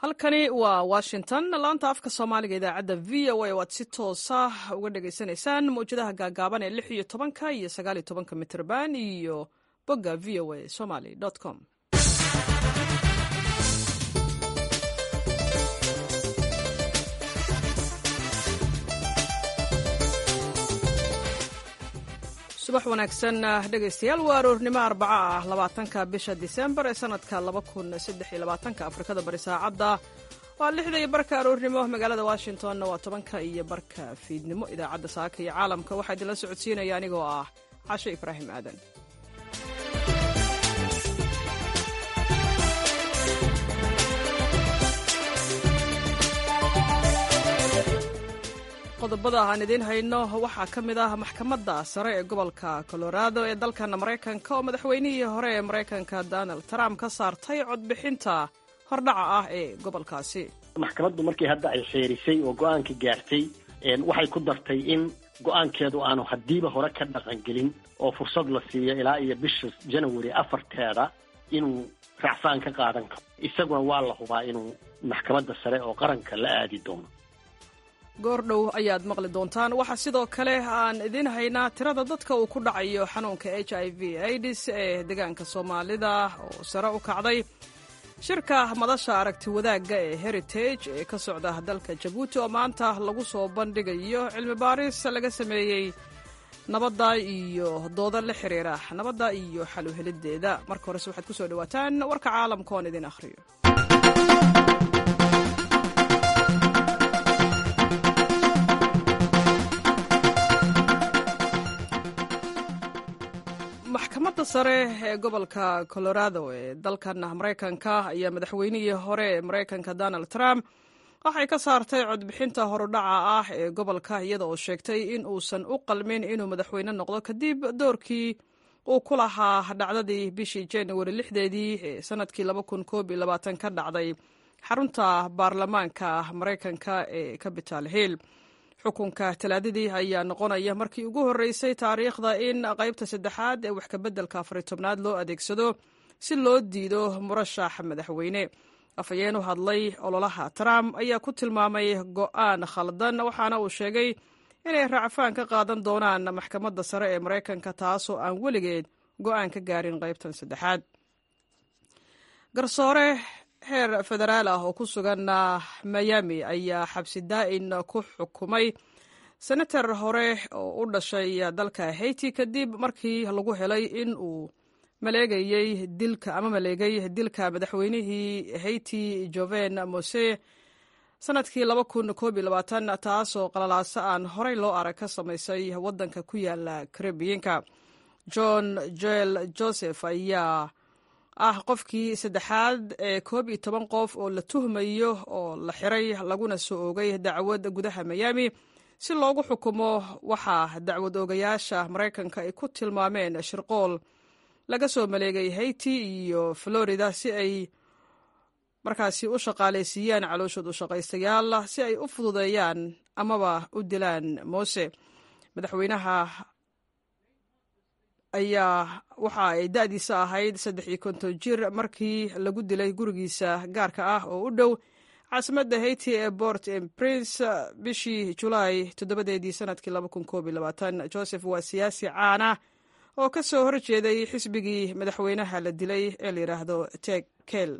halkani waa washington laanta afka soomaaliga idaacadda v o a oo aad si toosa uga dhagaysanaysaan mawjadaha gaagaaban ee lix iyo tobanka iyo sagaal iyo tobanka mitrban iyo bogga v o a somaly com subax wanaagsan dhegaystayaal waa aroornimo arbaco ah labaatanka bisha disembar ee sanadka laba kun saddex iyo labaatanka afrikada bari saacadda waa lixda iyo barka aroornimo magaalada washingtonna waa tobanka iyo barka fiidnimo idaacadda saaka iyo caalamka waxaa idinla socodsiinaya anigoo ah cashe ibraahim aadan qodobada aan idiin hayno waxaa ka mid ah maxkamadda sare ee gobolka colorado ee dalkan maraykanka oo madaxweynihii hore ee maraykanka donald trump ka saartay codbixinta hordhaca ah ee gobolkaasi maxkamaddu markii hadda ay xeerisay oo go-aanka gaartay waxay ku dartay in go-aankeedu aanu haddiiba hore ka dhaqangelin oo fursad la siiyo ilaa iyo bisha janawari afarteeda inuu racfaan ka qaadan karo isaguna waa la hubaa inuu maxkamadda sare oo qaranka la aadi doono goordhow ayaad maqli doontaan waxaa sidoo kale aan idiin haynaa tirada dadka uu ku dhacayo xanuunka h i v aids ee deegaanka soomaalida oo sare u kacday shirka madasha aragti wadaagga ee heritage ee ka socda dalka jabuuti oo maanta lagu soo bandhigayo cilmi baaris laga sameeyey nabadda iyo dooda la xiriira nabadda iyo xal u helideeda marka horese waxaad ku soo dhawaataan warka caalamka oon idin akhriyo maxkamadda sare ee gobolka colorado ee dalkan maraykanka ayaa madaxweynihii hore ee maraykanka donald trump waxay ka saartay codbixinta horudhaca ah ee gobolka iyada oo sheegtay in uusan u qalmin inuu madaxweyne noqdo kadib doorkii uu ku lahaa dhacdadii bishii januari lixdeedii ee sanadkii laba kun koob iyo labaatan ka dhacday xarunta baarlamaanka maraykanka ee capital hill xukunka talaadadii ayaa noqonaya markii ugu horreysay taariikhda in qaybta saddexaad ee wax kabeddelka afari tobnaad loo adeegsado si loo diido murashax madaxweyne afhayeen u hadlay ololaha trump ayaa ku tilmaamay go'aan khaldan waxaana uu sheegay inay racfaan ka qaadan doonaan maxkamadda sare ee maraykanka taasoo aan weligeed go'aan ka gaarin qaybtan saddexaad garsoore heer federaal ah oo ku sugan miami ayaa xabsi daa'in ku xukumay senator hore oo u dhashay dalka haiti kadib markii lagu helay in uu maleegayey dilka ama maleegay dilka madaxweynihii haiti joven mose sanadkii laba kun koob iyo labaatan taasoo qalalaaso aan horey loo arag ka samaysay waddanka ku yaala karibiyiinka john joel joseph ayaa ah qofkii saddexaad ee koob iyo toban qof oo la tuhmayo oo la xiray laguna soo oogay dacwad gudaha miami si loogu xukumo waxaa dacwad oogayaasha maraykanka ay ku tilmaameen shirqool laga soo maleegay haiti iyo florida si ay markaasi u shaqaalaysiiyaan calooshood u shaqaystayaal si ay u fududeeyaan amaba u dilaan moose madaxweynaha ayaa waxa ay da'diisa ahayd saddex iyo konton jir markii lagu dilay gurigiisa gaarka ah oo u dhow caasimadda haiti ee port en prince bishii julaay toddobadeedii sanadkii laba kun koob iyo labaatan joseph waa siyaasi caan ah oo ka soo horjeeday xisbigii madaxweynaha la dilay ee la yidhaahdo tek kel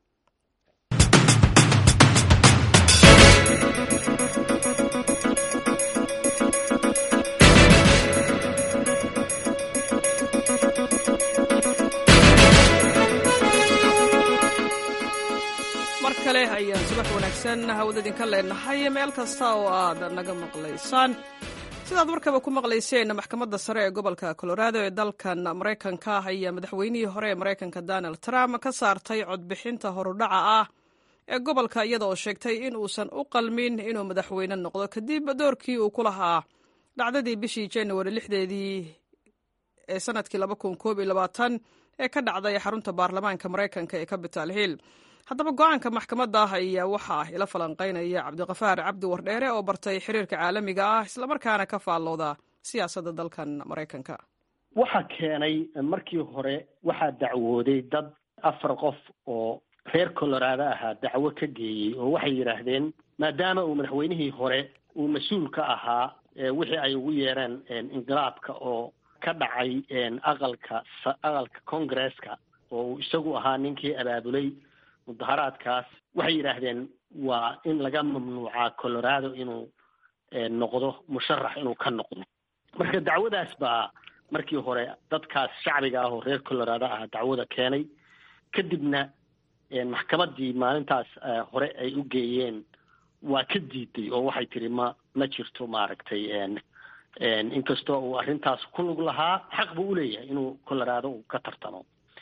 kale ayaan subax wanaagsan hawada idinka leenahay meel kasta oo aad naga maqlaysaan sidaad markaba ku maqlayseen maxkamadda sare ee gobolka colorado ee dalkan maraykanka ayaa madaxweynihii hore ee maraykanka donald trump ka saartay codbixinta horudhaca ah ee gobolka iyada oo sheegtay in uusan u qalmin inuu madaxweyne noqdo kadib doorkii uu ku lahaa dhacdadii bishii januari lixdeedii ee sanadkii laba kun koob iyo labaatan ee ka dhacday xarunta baarlamaanka maraykanka ee capital hill haddaba go-aanka maxkamadda ah ayaa waxaa ila falanqaynaya cabdiqafaar cabdi wardheere oo bartay xiriirka caalamiga ah islamarkaana ka faallooda siyaasadda dalkan maraykanka waxa keenay markii hore waxaa dacwooday dad afar qof oo reer colorado ahaa dacwo ka geeyey oo waxay yidhaahdeen maadaama uu madaxweynihii hore uu mas-uul ka ahaa wixii ay ugu yeereen inqilaabka oo ka dhacay aqalka aqalka congresska oo uu isagu ahaa ninkii abaabulay mudaharaadkaas waxay yidhaahdeen waa in laga mamnuucaa colorado inuu noqdo musharax inuu ka noqdo marka dacwadaas baa markii hore dadkaas shacbiga ah oo reer colorado ah dacwada keenay kadibna maxkamaddii maalintaas hore ay u geeyeen waa ka diiday oo waxay tiri ma ma jirto maaragtay inkastoo uu arrintaas ku lug lahaa xaq buu uleeyahay inuu colorado uu ka tartamo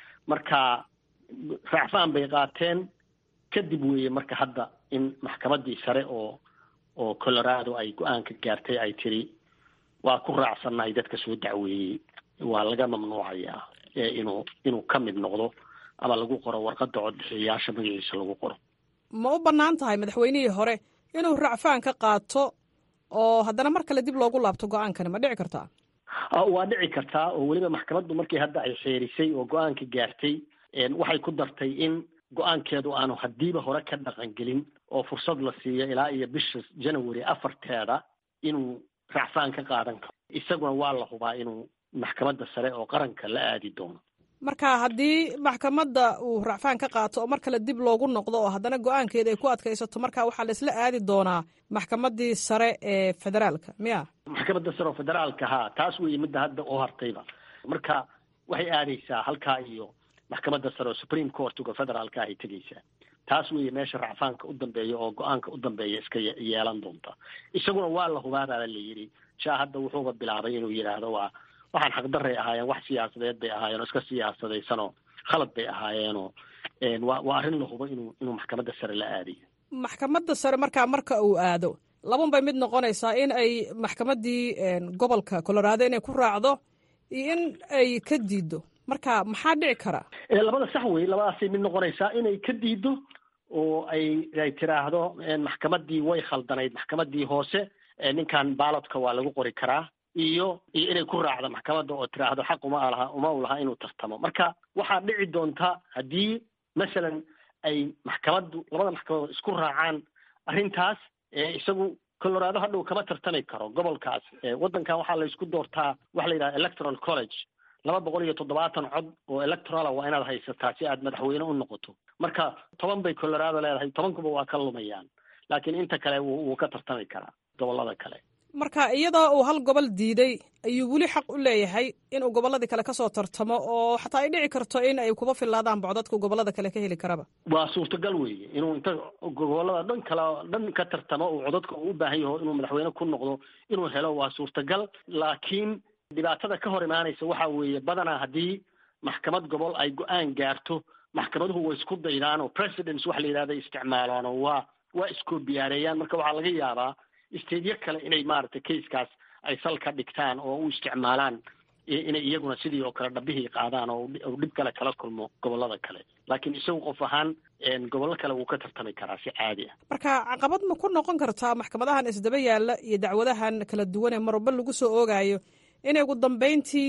marka raacfaan bay qaateen kadib weeye marka hadda in maxkamaddii sare oo oo colorado ay go-aanka gaartay ay tiri waa ku raacsannahay dadka soo dacweeyey waa laga mamnuucayaa inuu inuu ka mid noqdo ama lagu qoro warqadda codbixiyayaasha magaciisa lagu qoro ma u bannaan tahay madaxweynihii hore inuu racfaan ka qaato oo haddana mar kale dib loogu laabto go-aankani ma dhici kartaa waa dhici kartaa oo weliba maxkamaddu markii hadda ay xeerisay oo go-aanka gaartay waxay ku dartay in go-aankeedu aanu haddiiba hore ka dhaqangelin oo fursad la siiyo ilaa iyo bisha january afarteeda inuu racfaan ka qaadan karo isaguna waa la hubaa inuu maxkamadda sare oo qaranka la aadi doono marka haddii maxkamadda uu racfaan ka qaato oo mar kale dib loogu noqdo oo haddana go-aankeeda ay ku adkaysato marka waxaa laisla aadi doonaa maxkamaddii sare ee federaalka miya maxkamadda sare oo federaalka ha taas weeye midda hadda oo hartayba marka waxay aadaysaa halkaa iyo maxkamadda sare oo supreme courtga federaalka ahay tegaysaa taas weeye meesha racfaanka u dambeeya oo go-aanka u dambeeya iska yeelan doonta isaguna waa la hubaabaa la yidhi shaa hadda wuxuuba bilaabay inuu yidhaahdo waa waxaan xaqdaray ahaayeen wax siyaasadeed bay ahaayeen oo iska siyaasadaysanoo khalad bay ahaayeenoo wa waa arrin la hubo inuu inuu maxkamadda sare la aadayo maxkamadda sare markaa marka uu aado laban bay mid noqonaysaa in ay maxkamaddii gobolka colorado inay ku raacdo iyo in ay ka diido marka maxaa dhici kara labada sax wey labadaasay mid noqonaysaa inay ka diido oo ay ay tiraahdo maxkamaddii way khaldanayd maxkamaddii hoose ninkan baalodka waa lagu qori karaa iyo iyo inay ku raacdo maxkamadda oo tiraahdo xaq uma laha uma u laha inuu tartamo marka waxaa dhici doonta haddii masalan ay maxkamaddu labada maxkamadood isku raacaan arrintaas isagu colorado hadhow kama tartami karo gobolkaas waddankan waxaa la isku doortaa waxa la yidhaha electoral college laba boqol iyo toddobaatan cod oo electorala waa inaad haysataa si aad madaxweyne u noqoto marka toban bay colorado leedahay tobankuba waa ka lumayaan laakiin inta kale wuu ka tartami karaa gobollada kale marka iyadoo uu hal gobol diiday ayuu weli xaq u leeyahay inuu gobolladii kale kasoo tartamo oo xataa ay dhici karto in ay kuba filaadaan bocdadku gobollada kale ka heli karaba waa suurtagal weeye inuu inta gobollada dhan kale dhan ka tartamo uu codadka uu u baahan yaho inuu madaxweyne ku noqdo inuu helo waa suurtagal laakiin dhibaatada ka hor imaanaysa waxa weeye badanaa haddii maxkamad gobol ay go-aan gaarto maxkamaduhu way isku daydaan oo presidents waxa la yidhahda isticmaalaan oo waa waa iskoobiyaareeyaan marka waxaa laga yaabaa staedyo kale inay maaragtay kaiskaas ay sal ka dhigtaan oo u isticmaalaan inay iyaguna sidii oo kale dhabihii qaadaan oo uu dhib kale kala kulmo gobollada kale laakiin isagu qof ahaan gobollo kale wuu ka tartami karaa si caadi ah marka caqabad ma ku noqon kartaa maxkamadahan isdaba yaalla iyo dacwadahan kala duwan ee marwalba lagu soo oogaayo inay ugu dambeyntii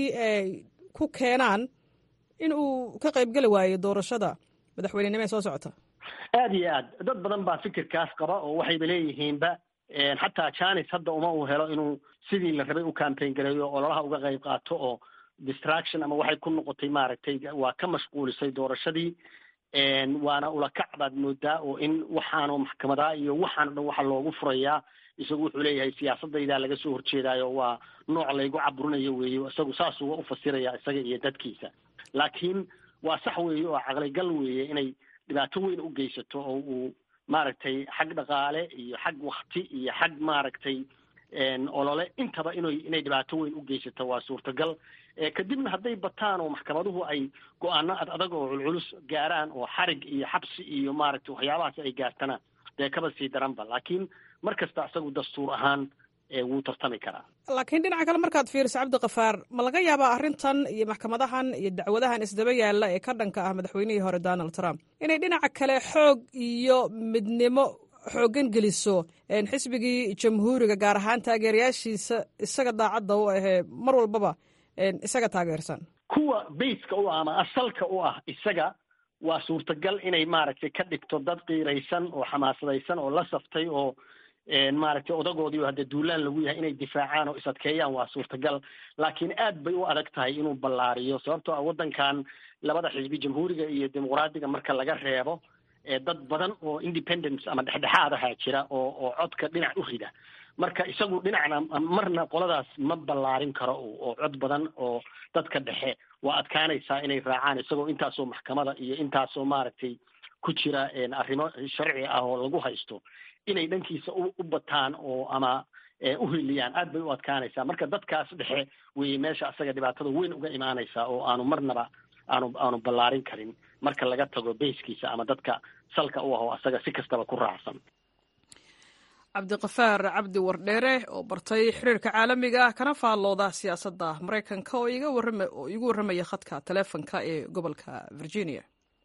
ku keenaan in uu ka qaybgeli waayo doorashada madaxweynenimo ee soo socota aada iyo aad dad badan baa fikirkaas qaba oo waxayba leeyihiinba xataa janis hadda uma uu helo inuu sidii la rabay u campaign gareeyo ololaha uga qayb qaato oo distraction ama waxay ku noqotay maaragtay waa ka mashquulisay doorashadii waana ulakac baad moodaa oo in waxaanu maxkamadaa iyo waxaan o dhan waxa loogu furayaa isagu wuxuu leeyahay siyaasadaydaa laga soo horjeedaayo waa nooc laygu caburinayo weeye isagu saasuu u fasiraya isaga iyo dadkiisa laakiin waa sax weeye oo caqligal weeye inay dhibaato weyn u geysato oo uu maaragtay xag dhaqaale iyo xag wakti iyo xag maaragtay olole intaba inay inay dhibaato weyn u geysato waa suurtagal kadibna hadday bataan oo maxkamaduhu ay go-aano ad adag oo culculus gaaraan oo xarig iyo xabsi iyo maaragtay waxyaabahaas ay gaartana dee kaba sii daranba laakiin mar kasta isagu dastuur ahaan wuu tartami karaa laakiin dhinaca kale markaad fiiriso cabdikafaar ma laga yaabaa arrintan iyo maxkamadahan iyo dacwadahan isdaba yaalla ee ka dhanka ah madaxweynihii hore donald trump inay dhinaca kale xoog iyo midnimo xooggan geliso xisbigii jamhuuriga gaar ahaan taageerayaashiisa isaga daacadda u ahee mar walbaba isaga taageersan kuwa bayska u ah ama asalka u ah isaga waa suurtagal inay maaragtay ka dhigto dad qiiraysan oo xamaasadaysan oo la saftay oo maaragtay odagoodii oo haddee duulaan lagu yahay inay difaacaan oo is-adkeeyaan waa suurtagal laakiin aad bay u adag tahay inuu ballaariyo sababtoo ah waddankan labada xisbi jamhuuriga iyo dimuqraadiga marka laga reebo dad badan oo independence ama dhexdhexaad ahaa jira oo oo codka dhinac u rida marka isagu dhinacna marna qoladaas ma ballaarin karo oo cod badan oo dadka dhexe waa adkaanaysaa inay raacaan isagoo intaasoo maxkamada iyo intaasoo maaragtay ku jira arrimo sharci ah oo lagu haysto inay dhankiisa u bataan oo ama u hiliyaan aad bay u adkaanaysaa marka dadkaas dhexe weye meesha asaga dhibaatada weyn uga imaanaysaa oo aanu marnaba aanu aanu ballaarin karin marka laga tago bayskiisa ama dadka salka u aho asaga si kastaba ku raacsan cabdiqafaar cabdi wardheere oo bartay xiriirka caalamiga ah kana faallooda siyaasadda maraykanka oo oo iigu warramaya khadka taleefonka ee gobolka virginia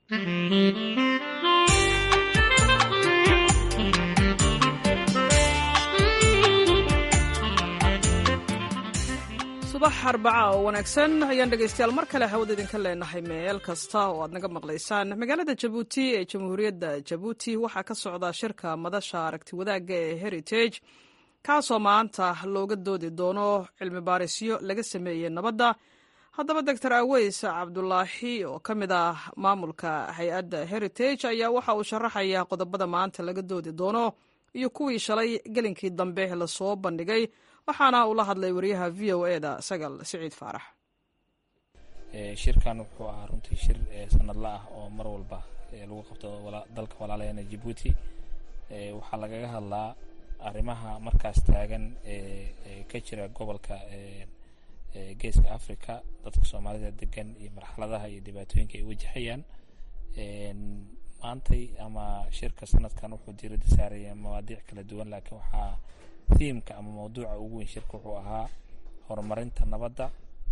subax arbaca oo wanaagsan ayaan dhegaystayaal mar kale hawada idinka leenahay meel kasta oo aad naga maqlaysaan magaalada jabuuti ee jamhuuriyadda jabuuti waxaa ka socda shirka madasha aragti wadaagga ee heritage kaasoo maanta looga doodi doono cilmi baarisyo laga sameeyey nabadda haddaba doctor aweys cabdulaahi oo ka mid ah maamulka hay-adda heritage ayaa waxa uu sharaxayaa qodobada maanta laga doodi doono iyo kuwii shalay gelinkii dambe lasoo bandhigay waxaana uu la hadlay wariyaha v o eda sagal siciid faarax shirkan wuxuu ahaa runtii shir sanadla ah oo mar walba lagu qabto dalka walaalaheena jabuuti waxaa lagaga hadlaa arrimaha markaas taagan ee ka jira gobolka geeska africa dadka soomaalida degan iyo marxaladaha iyo dhibaatooyinka ay wajahayaan maantay ama shirka sanadkan wuxuu diiradda saaraya mawaadiic kala duwan laakiin waxaa thiimka ama mawduuca ugu weyn shirka wuxuu ahaa horumarinta nabadda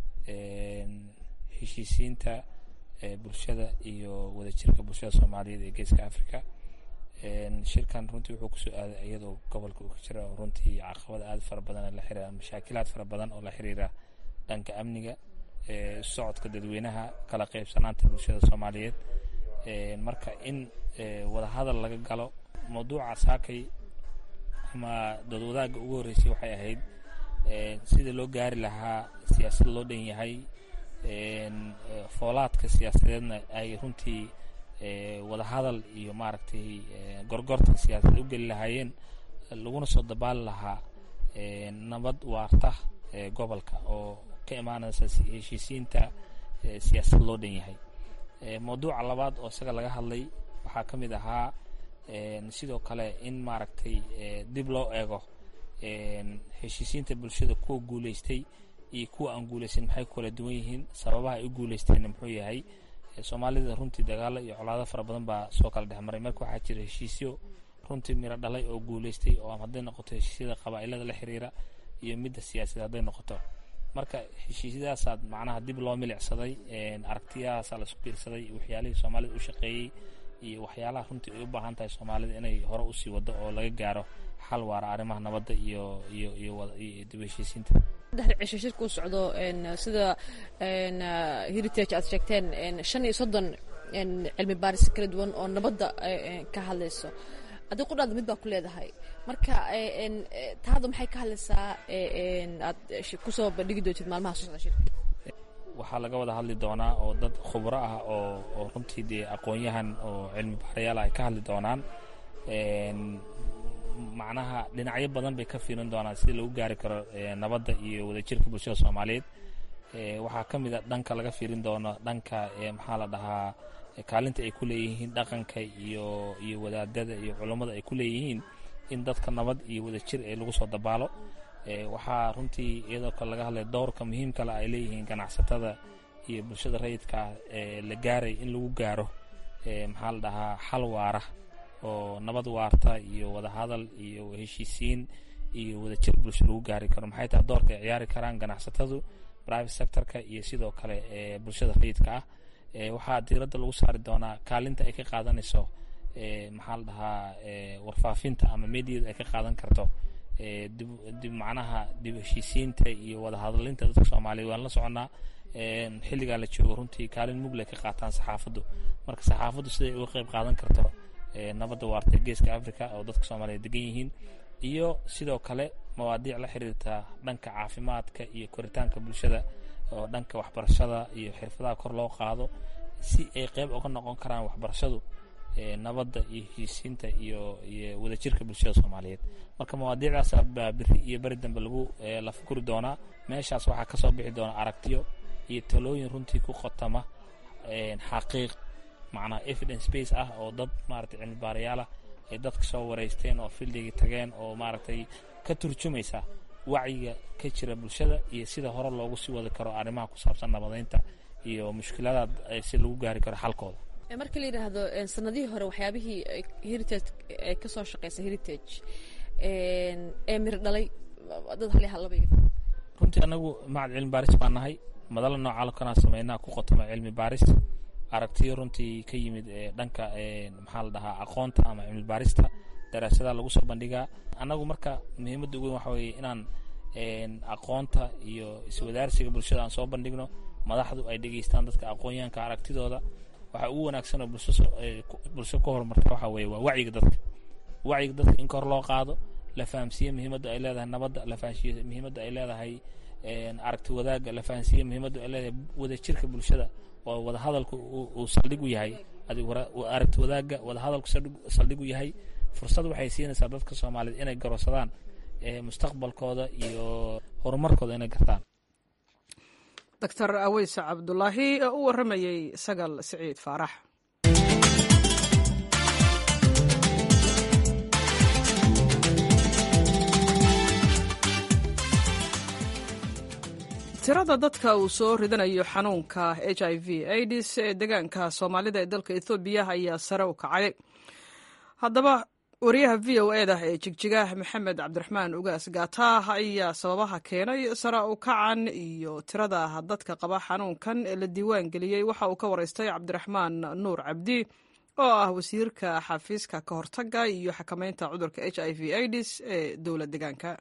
heshiisiinta bulshada iyo wadajirka bulshada soomaaliyeed ee geeska africa shirkan runtii wuxuu kusoo aaday iyadoo gobolka uu ka jira oo runtii caqabada aada fara badan la xiriira mashaakilaad fara badan oo la xiriira dhanka amniga socodka dadweynaha kala qeybsanaanta bulshada soomaaliyeed marka in wadahadal laga galo mawduuca saakay ama doodwadaaga ugu horreysay waxay ahayd sida loo gaari lahaa siyaasad loo dhan yahay foolaadka siyaasadeedna ay runtii wadahadal iyo maaragtay gorgortan siyaasadeed u geli lahaayeen laguna soo dabaali lahaa nabad waarta gobolka oo ka imaanaysa heshiisiinta siyaasad loo dhan yahay mawduuca labaad oo isaga laga hadlay waxaa ka mid ahaa sidoo kale in maaragtay dib loo eego heshiisiinta bulshada kuwa guuleystay iyo kuwa aan guuleysan maxay ku kala duwan yihiin sababaha ay u guuleysteenna muxuu yahay soomaalida runtii dagaalo iyo colaado fara badan baa soo kala dhexmaray marka waxaa jira heshiisyo runtii miro dhalay oo guuleystay oo hadday noqoto heshiisyada qabaa'ilada la xiriira iyo midda siyaasadda hadday noqoto marka heshiisyadaasaad macnaha dib loo milicsaday aragtiyahaasaa laisku biirsaday waxyaalihii soomaalida u shaqeeyey iyo waxyaalaha runtii ay u baahan tahay soomaalida inay hore usii wado oo laga gaaro xal waara arrimaha nabadda iyo iyo iyo iyo dib heshiisiinta saddexda cisho shirka u socdo sida heritage aad sheegteen shan iyo soddon cilmi baaris kala duwan oo nabadda ka hadlayso adig qudhaada mid baa ku leedahay marka taada maxay ka hadlaysaa aad kusoo bandhigi doontid maalmaha soo socda shirka waxaa laga wada hadli doonaa oo dad khubro ah oo oo runtii dee aqoon-yahan oo cilmi baarayaal ay ka hadli doonaan macnaha dhinacyo badan bay ka fiirin doonaan sida lagu gaari karo nabadda iyo wadajirka bulshada soomaaliyeed waxaa ka mid a dhanka laga fiirin doono dhanka maxaa la dhahaa kaalinta ay ku leeyihiin dhaqanka iyo iyo wadaadada iyo culummada ay ku leeyihiin in dadka nabad iyo wadajir ee lagu soo dabaalo waxaa runtii iyadoo kale laga hadlay dowrka muhiimkale ay leeyihiin ganacsatada iyo bulshada rayidka ee la gaaray in lagu gaaro maxaa la dhahaa xal waara oo nabad waarta iyo wadahadal iyo heshiisiin iyo wadajir bulsho lagu gaari karo maxay tahay doorka ay ciyaari karaan ganacsatadu private sectorka iyo sidoo kale bulshada rayidka ah waxaa diiradda lagu saari doonaa kaalinta ay ka qaadanayso maxaa la dhahaa warfaafinta ama mediyada ay ka qaadan karto dib macnaha dib heshiisiinta iyo wadahadlinta dadka soomaaliyeed waan la soconnaa xilligaa la joogo runtii kaalin mugle ka qaataan saxaafaddu marka saxaafaddu siday uga qayb qaadan karto nabadda waarta geeska africa oo dadka soomaaliya degan yihiin iyo sidoo kale mawaadiic la xiriirta dhanka caafimaadka iyo koritaanka bulshada oo dhanka waxbarashada iyo xirfadaha kor loo qaado si ay qayb uga noqon karaan waxbarashadu nabadda iyo heshiisiinta iyo iyo wadajirka bulshada soomaaliyeed marka mawaadiicdaas baa beri iyo beri dambe lagu la fukuri doonaa meeshaas waxaa ka soo bixi doona aragtiyo iyo talooyin runtii ku qotama xaqiiq macnaa evidence base ah oo dad maaragtay cilmi baarayaal ah ay dadka soo wareysteen oo fildigii tageen oo maaragtay ka turjumaysa wacyiga ka jira bulshada iyo sida hore loogu sii wadi karo arrimaha ku saabsan nabadeynta iyo mushkiladaad si lagu gaari karo xalkooda markii la yidhaahdo sanadihii hore waxyaabihii heritage ay ka soo shaqeysa heritage ee mir dhalay dad hal hal labay runtii anagu macad cilmi baaris baan nahay madalla noocaa lakanaa sameynaa ku qotoma cilmi baaris aragtiyo runtii ka yimid dhanka maxaa la dhahaa aqoonta ama cilmi baarista daraasadaha lagu soo bandhigaa annagu marka muhiimadda ugu weyn waxa weeye inaan aqoonta iyo iswadaarsiga bulshada aan soo bandhigno madaxdu ay dhegeystaan dadka aqoonyahanka aragtidooda waxaa ugu wanaagsan oo bulsho ku horumarta waxa weeye waa wacyiga dadka wacyiga dadka in kor loo qaado la fahamsiiye muhiimadda ay leedahay nabadda la fahamsiiye muhiimadda ay leedahay aragti wadaagga la fahamsiiye muhiimadda ay leedahay wadajirka bulshada oo wadahadalku uu saldhig u yahay aragti wadaagga wadahadalku saldhig u yahay fursad waxay siinaysaa dadka soomaaliyeed inay garoosadaan mustaqbalkooda iyo horumarkooda inay gartaan doctor aweyse cabdulaahi oo u warramayey sagal siciid faarax tirada dadka uu soo ridanayo xanuunka h i v aids ee deegaanka soomaalida ee dalka ethoobiya ayaa sare u kacay haddaba wariyaha v o eda ee jigjigaah maxamed cabdiraxmaan ugaas gaataah ayaa sababaha keenay sare u kacan iyo tirada dadka qaba xanuunkan ee la diiwaan geliyey waxa uu ka waraystay cabdiraxmaan nuur cabdi oo ah wasiirka xafiiska ka hortaga iyo xakameynta cudurka h i v aids ee dowla deegaanka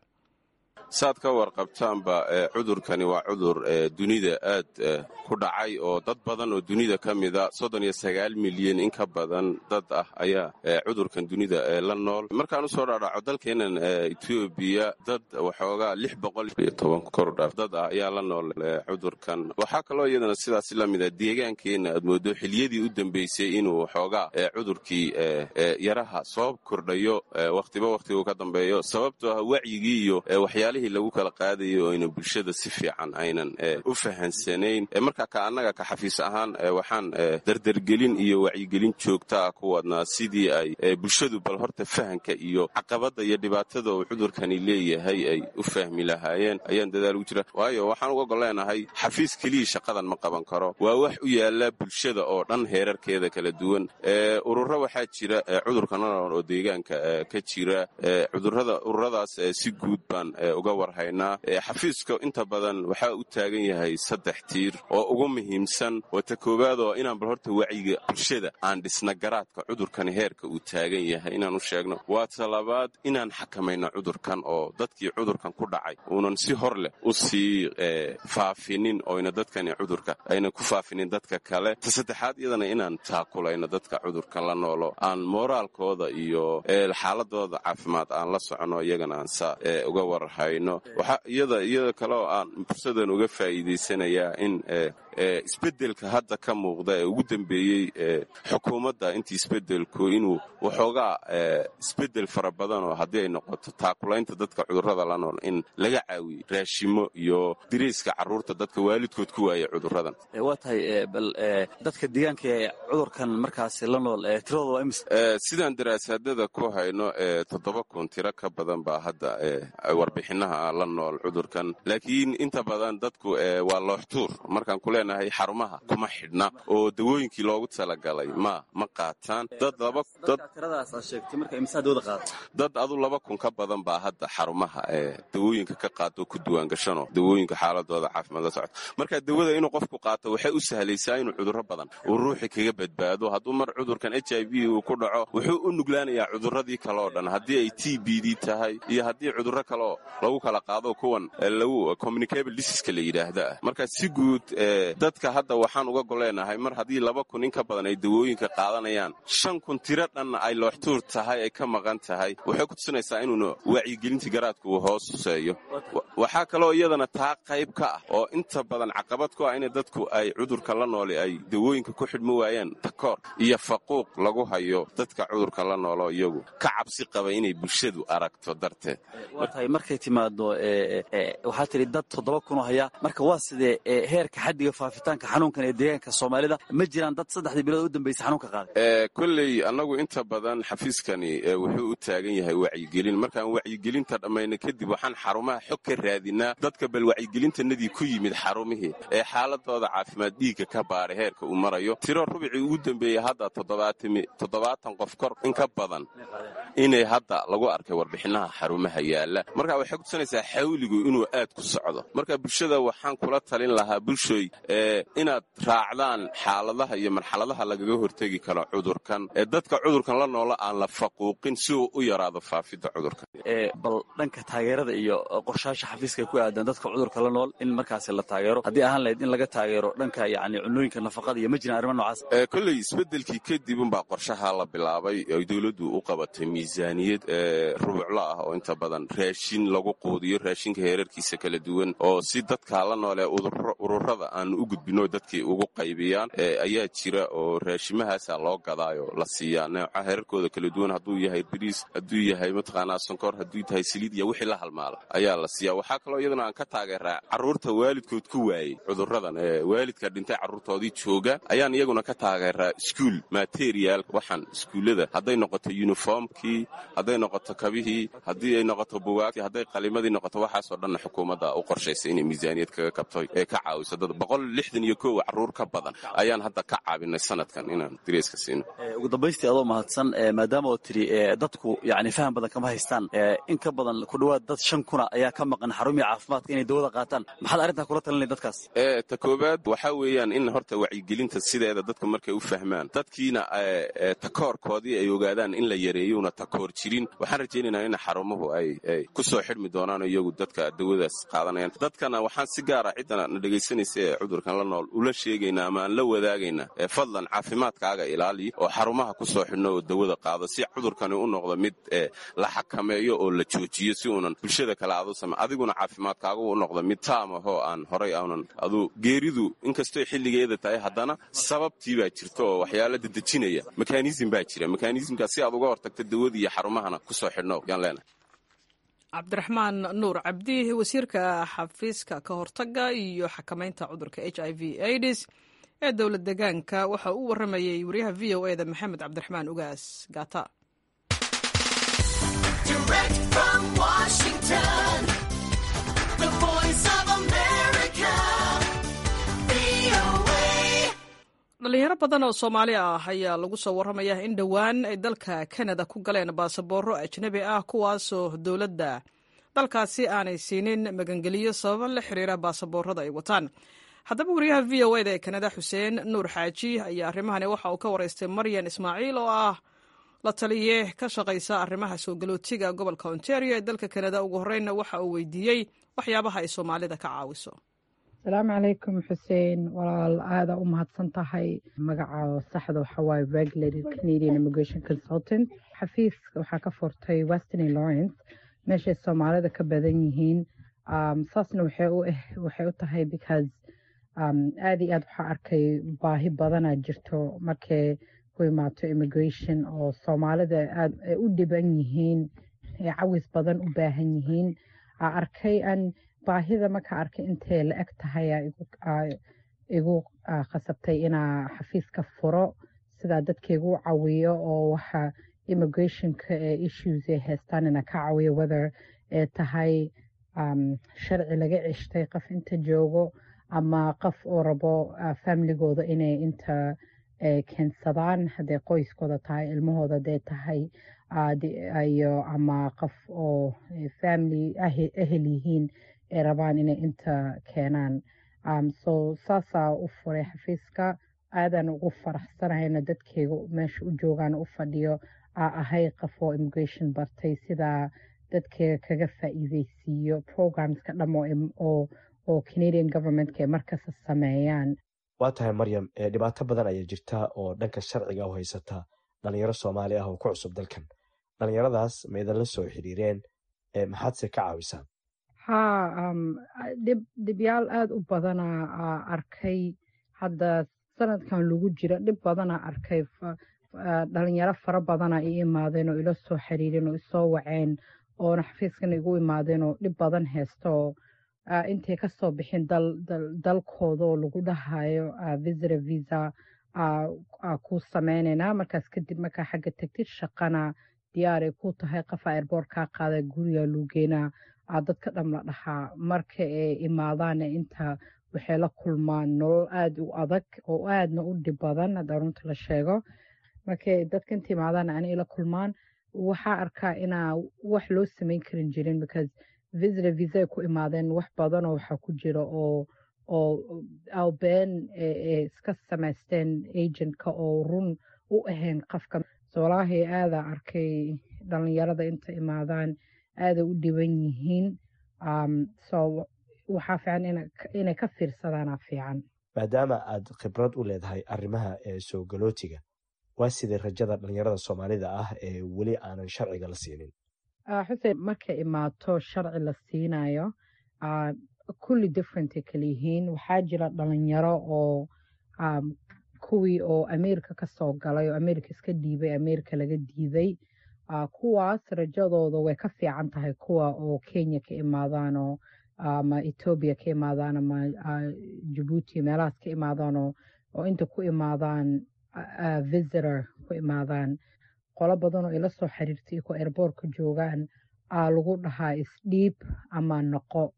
saad ka warqabtaanba cudurkani waa cudur dunida aad ku dhacay oo dad badan oo dunida ka mida soddon iyo sagaal milyan in ka badan dad ah ayaa cudurkan dunida la nool markaan u soo dhaadhaco dalkeennan etoobiya dad waxoogaa lix boqol iyo toban kordhaaf dad ah ayaa la nool cudurkan waxaa kaloo iyadana sidaas la mida deegaankeenna aad moodo xiliyadii u dambeysay inuu waxoogaa cudurkii yaraha soo kordhayo wakhtiba wakhtigu ka dambeeyo sababtoo ah wacyigii iyo waxyaala lagu kala qaadayo oo ayna bulshada si fiican aynan u fahansanayn marka ka annaga ka xafiis ahaan waxaan dardergelin iyo wacyigelin joogtaa ku wadnaa sidii ay bulshadu bal horta fahanka iyo caqabadda iyo dhibaatada uu cudurkani leeyahay ay u fahmi lahaayeen ayaan dadaal ugu jira waayo waxaan uga goleenahay xafiis keliya shaqadan ma qaban karo waa wax u yaala bulshada oo dhan heerarkeeda kala duwan ururo waxaa jira cudurka nolol oo deegaanka ka jira cudurada ururadaas si guud baan uga warhaynaa xafiiska inta badan waxaa u taagan yahay saddex tiir oo ugu muhiimsan oo ta koowaad oo inaan bal horta wacyiga bulshada aan dhisna garaadka cudurkani heerka uu taagan yahay inaan u sheegno waa ta labaad inaan xakamayno cudurkan oo dadkii cudurkan ku dhacay uunan si hor leh u sii faafinin oyna dadkani cudurka ayna ku faafinin dadka kale ta saddexaad iyadana inaan taakulayno dadka cudurkan la noolo aan mooraalkooda iyo xaaladooda caafimaad aan la socono iyagana aan saa uga warhayno iyada iyada kale oo aan fursadan uga faa'iidaysanayaa in isbeddelka hadda ka muuqda ee ugu dambeeyey xukuumadda intii isbeddelku inuu waxoogaa isbeddel fara badan oo haddii ay noqoto taakulaynta dadka cudurrada la nool in laga caawiyo raashimo iyo diriiska carruurta dadka waalidkood ku waaya cudurradan waa tahay bal dadka deegaanka ee cudurkan markaasi la nool tiradooda waa imis sidaan daraasaadada ku hayno toddoba kun tiro ka badan baa hadda warbixinaha la nool cudurkan laakiin inta badan dadku waa looxtuur markaan ku leenahay xarumaha kuma xidhna oo dawooyinkii loogu talagalay ma ma qaataan dad adu laba kun ka badan baa hadda xarumaha dawooyinka ka qaato ku diwaangashanoo dawooyinka xaaladooda caafimaad la socota marka dawada inuu qofku qaato waxay u sahlaysaa inuu cudurro badan uu ruuxi kaga badbaado hadduu mar cudurkan h i v uu ku dhaco wuxuu u nuglaanayaa cudurradii kale oo dhan haddii ay t b d tahay iyo haddii cudurro kaleoo lagu kala qaado kuwan lagu communicable diseaska la yidhaahda ah marka si guud dadka hadda waxaan uga goleenahay mar haddii laba kun in ka badan ay dawooyinka qaadanayaan shan kun tiro dhanna ay looxtuur tahay ay ka maqan tahay waxay ku tusinaysaa inuuna wacyigelintii garaadka uu hoos huseeyo waxaa kaloo iyadana taa qayb ka ah oo inta badan caqabad ku ah in dadku ay cudurka la nooli ay dawooyinka ku xidhmi waayaan takoor iyo faquuq lagu hayo dadka cudurka la noolo iyagu ka cabsi qaba inay bulshadu aragto darteed watahay markay timaado waxaa tidhi dad toddoba kunoo haya marka waa sidee heerka xaddiga faafitaanka xanuunkan ee deegaanka soomaalida ma jiraan dad saddexdii bilood u dambaysa xanuunka qaaday kolley annagu inta badan xafiiskani wuxuu u taagan yahay wacyigelin markaan wacyigelinta dhammayna kadib waxaan xarumaha xog ka raadinaa dadka bal wacyigelintanadii ku yimid xarumihii ee xaaladooda caafimaad dhiigga ka baadhay heerka uu marayo tiro rubicii ugu dambeeyey hadda toddobaatan qof kor in ka badan inay hadda lagu arkay warbixinaha xarumaha yaala marka waxay kutusanaysaa xawligu inuu aad ku socdo marka bulshada waxaan kula talin lahaa bulshooy inaad raacdaan xaaladaha iyo marxaladaha lagaga hortegi karo cudurkan ee dadka cudurkan la noola aan la faquuqin si uu u yaraado faafidda cudurkan bal dhanka taageerada iyo qorshaasha xafiiska ku aadan dadka cudurka la nool in markaasi la taageero haddii ahaan lahayd in laga taageero dhanka yani cunooyinka nafaqada iyo ma jiraan arrimo noocaas kolley isbeddelkii kadib unbaa qorshaha la bilaabay ay dowladdu u qabatay miisaaniyad rubuclo ah oo inta badan raashin lagu quudiyo raashinka heerarkiisa kala duwan oo si dadka la noolee ururada aan u gudbino dadkii ugu qaybiyaan ayaa jira oo raashimahaasa loo gadaayo la siiyaa nooca heerarkooda kala duwan hadduu yahay bariis hadduu yahay mataqaanaa sonkor hadduu tahay saliid iyo wixii la halmaala ayaa la siiyaa waxaa kaloo iyaduna aan ka taageeraa carruurta waalidkood ku waayey cuduradan ee waalidka dhintay carruurtoodii jooga ayaan iyaguna ka taageeraa iskuul material waxaan iskuullada hadday noqoto yuniformkii hadday noqoto kabihii haddii ay noqoto bugaagtii hadday qalimadii noqoto waxaasoo dhanna xukuumadda u qorshaysay inay miisaaniyad kaga kabto ee ka caawiso dad boqol lixdan iyo kow carruur ka badan ayaan hadda ka caabinay sanadkan inaan direyska siino ugu dambaystii adoo mahadsan maadaama oo tidhi dadku yani faham badan kama haystaan in ka badan ku dhowaad dad shan kuna ayaa ka maqan xarumii caafimaadka inay dawada qaataan maxaad arrintaa kula talinay dadkaas ta koowaad waxaa weeyaan in horta wacyigelinta sideeda dadka markay u fahmaan dadkiina takoorkoodii ay ogaadaan in la yareeyona takoor jirin waxaan rajaynaynaa in xarumuhu ay ku soo xidhmi doonaan iyagu dadka dawadaas qaadanayaan dadkana waxaan si gaara ciddana na dhegaysanaysa ee cudurkan la nool ula sheegaynaa ama aan la wadaagaynaa fadlan caafimaadkaaga ilaali oo xarumaha ku soo xidhno oo dawada qaado si cudurkani u noqdo mid la xakameeyo oo la joojiyo si uunan bulshada kale aadu same adiguna caafimaadkaagu u noqdo mid taam ahoo aan horay aanan adu geeridu inkastoo xilligeeda tahay haddana sababtii baa jirta oo waxyaala dedejinaya mekanism baa jira mekanismkaas si aad uga hortagta dawadii iyo xarumahana ku soo xidhno yaan leenahay cabdiraxmaan nuur cabdi wasiirka xafiiska ka hortaga iyo xakamaynta cudurka h i v aids ee dowlad degaanka waxa uu warramayey wariyaha v o eda maxamed cabdiraxmaan ugaas gaata dhalinyaro badan oo soomaali ah ayaa lagu soo warramaya in dhowaan ay dalka kanada ku galeen baasaboorro ajnebi ah kuwaasoo dowladda dalkaasi aanay siinin magangeliyo sababo la xiriira baasaboorrada ay wataan haddaba wariyaha v o eda ee kanada xuseen nuur xaaji ayaa arrimahani waxa uu ka waraystay maryan ismaaciil oo ah la taliye ka shaqaysa arrimaha soo galootiga gobolka ontario ee dalka kanada ugu horreynna waxa uu weydiiyey waxyaabaha ay soomaalida ka caawiso asalaamu calaykum xuseen walaal aada u mahadsan tahay magaca saxda waxaa waaye regulated canadian immigration consultant xafiiska waxaa ka furtay western lawrence meeshay soomaalida ka badan yihiin saasna waxay u tahay because aada iyo aad waxaa arkay baahi badanaa jirto markay ku imaato immigration oo soomaalida aad ay u dhiban yihiin ee cawis badan u baahan yihiin aa arkay an baahida marka arkay intay la eg tahay igu khasabtay inaa xafiiska furo sidaa dadkaigu cawiyo oo waxa immigrationka ee issues ay haystaan ina ka cawiyo whether ee tahay sharci laga ceshtay qof inta joogo ama qof oo rabo familigooda inay inta keensadaan hadday qoyskooda tahay ilmahooda hadday tahay iyo ama qof oo family ehel yihiin ay rabaan inay inta keenaan so saasaa u furay xafiiska aadan ugu faraxsanahayna dadkeyga meesha u joogaan u fadhiyo aa ahay qof oo immigration bartay sidaa dadka kaga faa'iideysiiyo programska dham oo oo canadian governmentka ay markasta sameeyaan waa tahay maryam dhibaato badan ayaa jirta oo dhanka sharciga u haysata dhalinyaro soomaali ah oo ku cusub dalkan dhalinyaradaas ma idinla soo xiriireen maxaadse ka caawisaan ha dhib dhibyaal aada u badanaa arkay hadda sanadkan lagu jira dhib badanaa arkay dhalinyaro fara badana i imaadeen oo ila soo xiriireen oo isoo waceen oona xafiiskan igu imaadeen oo dhib badan haysta oo intay kasoo bixin dalkooda oo lagu dhahayo visitor visa ku sameyneynaa markaas kadib markaa xagga tegtid shaqana diyaaray ku tahay qafa airboort kaa qaada guriga luugeenaa dadka dham la dhahaa marka ay imaadaana inta waxay la kulmaan nolol aada u adag oo aadna u dhib badan hadda runta la sheego markay dadka inta imaadaana ana ila kulmaan waxaa arkaa inaa wax loo sameyn karin jirin because visitor visa ay ku imaadeen wax badanoo waxaa ku jira oo oo albeen iska samaysteen agentka oo run u ahayn qofka soolaahay aada arkay dhalinyarada inta imaadaan aada u dhiban yihiin so waxaa fiican inay ka fiirsadaana fiican maadaama aad khibrad u leedahay arrimaha ee soo galootiga waa sidai rajada dhalinyarada soomaalida ah ee weli aanan sharciga la siinin xuseen markay imaato sharci la siinayo kulli differentay kala yihiin waxaa jira dhalinyaro oo kuwii oo america kasoo galay oo america iska dhiibay america laga diiday kuwaas rajadooda way ka fiican tahay kuwa oo kenya ka imaadaanoo ama etoobiya ka imaadaan ama jabuuti meelahaas ka imaadaanoo oo inta ku imaadaan visitor ku imaadaan qolo badanoo ila soo xiriirtay iko airboortka joogaan aa lagu dhahaa isdhiib ama noqo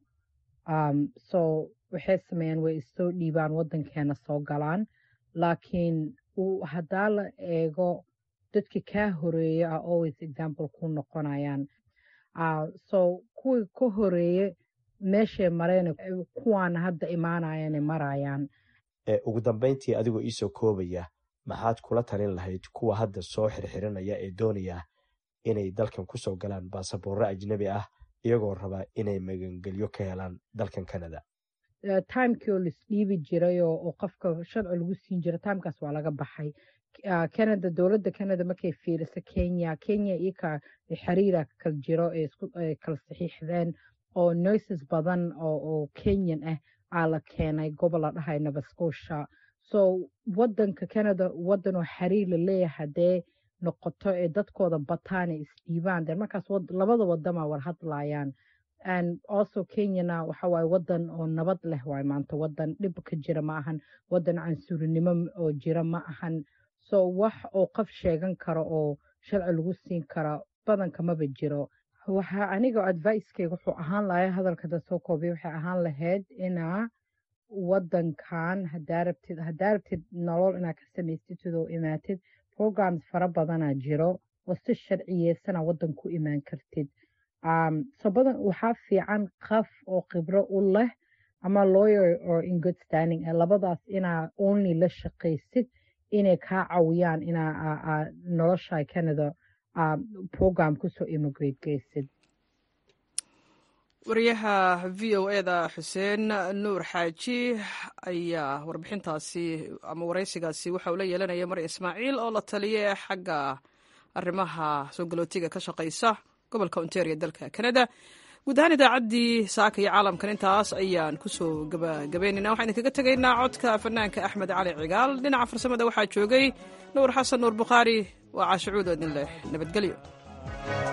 so waxay sameeyaan way issoo dhiibaan waddankeena soo galaan laakiin haddaa la eego dadka kaa horeeya a always example ku noqonayaan so kuwii ka horeeye meeshay mareen kuwaana hadda imaanayana marayaan ugu dambeyntii adigoo iisoo koobaya maxaad kula talin lahayd kuwa hadda soo xirxiranaya ee doonaya inay dalkan kusoo galaan baasaboorro ajnabi ah iyagoo raba inay magangelyo ka helaan dalkan canada timekii oo laisdhiibi jiray oo qofka sharci lagu siin jira timekaas waa laga baxay canada dowladda canada markay fiiriso kenya kenya iyaka xiriira kal jiro ee kala saxiixdeen oo nurses badan oo kenyan ah aa la keenay gobol la dhahay nova scotia so wadanka canada wadan oo xiriir la leeyahay haddee noqoto ee dadkooda bataan ee isdhiibaan de markaas labada wadama war hadlayaan and also kenyana waxa waaye wadan oo nabad leh waay maanta wadan dhib ka jira ma ahan wadan cansuurinimo oo jira ma ahan so wax oo qof sheegan karo oo sharci lagu siin kara badanka maba jiro waxa aniga advicekeyga wuxuu ahaan lahay hadalka da soo koobiya waxay ahaan lahayd inaa wadankan hadaa rabtid hadaa rabtid nolol inaad ka samaystid oo imaatid programs fara badanaa jiro oo si sharciyeysana wadan ku imaan kartid so badan waxaa fiican qaf oo khibro u leh ama lawyer or in good standing ee labadaas inaa only la shaqaysid inay kaa cawiyaan inaa nolosha canada program kusoo immigrate geysid wariyaha v o e da xuseen nuur xaaji ayaa warbixintaasi ama waraysigaasi waxa uu la yeelanaya mar ismaaciil oo la taliye xagga arrimaha soo galootiga ka shaqaysa gobolka ontario dalka canada guud ahaan idaacaddii saaka iyo caalamkan intaas ayaan kusoo gabagabaynayna waxaan idinkaga tegaynaa codka fanaanka axmed cali cigaal dhinaca farsamada waxaa joogay nuur xasan nuur bukhaari waa caashicuud oo idin leh nabadgelyo